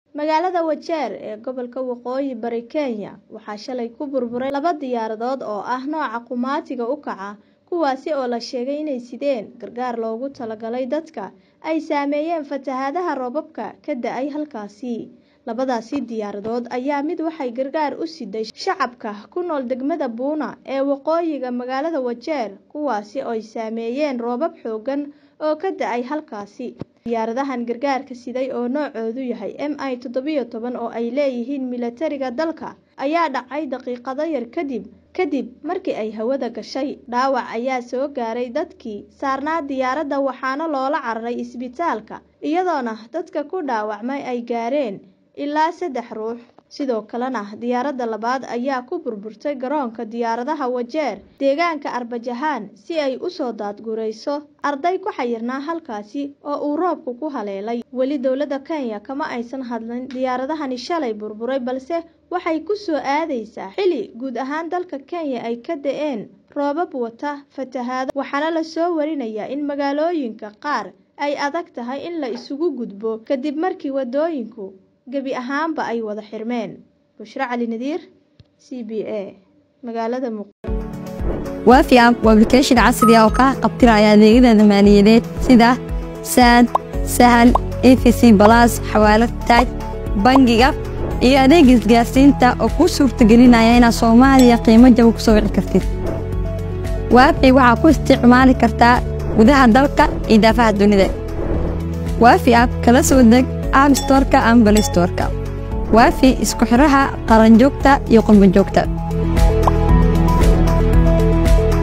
magaalada wajeer ee gobolka waqooyi bari kenya waxaa shalay ku burburay laba diyaaradood oo ah nooca qumaatiga u kaca kuwaasi oo la sheegay inay sideen gargaar loogu talagalay dadka ay saameeyeen fatahaadaha roobabka ka da-ay halkaasi labadaasi diyaaradood ayaa mid waxay gargaar u siday shacabka ku nool degmada buuna ee waqooyiga magaalada wajeer kuwaasi oo ay saameeyeen roobab xoogan oo ka da-ay halkaasi diyaaradahan gargaarka siday oo noocoodu yahay m i toddobiyo toban oo ay leeyihiin milatariga dalka ayaa dhacay daqiiqado yar kadib kadib markii ay hawada gashay dhaawac ayaa soo gaaray dadkii saarnaa diyaaradda waxaana loola cararay isbitaalka iyadoona dadka ku dhaawacmay ay gaareen ilaa saddex ruux sidoo kalena diyaaradda labaad ayaa ku burburtay garoonka diyaaradaha wajeer deegaanka arbajahaan si ay usoo daadgurayso arday ku xayirnaa halkaasi oo uu roobku ku haleelay weli dowladda kenya kama aysan hadlin diyaaradahani shalay burburay balse waxay ku soo aadaysaa xili guud ahaan dalka kenya ay ka da-een roobab wata fatahaado waxaana la soo warinayaa in magaalooyinka qaar ay adag tahay in la isugu gudbo kadib markii wadooyinku gebi ahaanba ay wada xirmeen bushro cali nadiir c b a magaalada waafi app waa application casri ah oo kaa qabtiraya adeegyada maaliyadeed sida saad sahal efc balas xawaalad taaj bangiga iyo adeega isgaarsiinta oo kuu suurtagelinaya inaad soomaaliya qiimo jaba ku soo wici kartid waafi waxaa ku isticmaali kartaa gudaha dalka iyo daafaha dunida waafi app kala soo deg app storka ama balistorka waafi isku xidhaha qaranjoogta iyo qurbanjoogta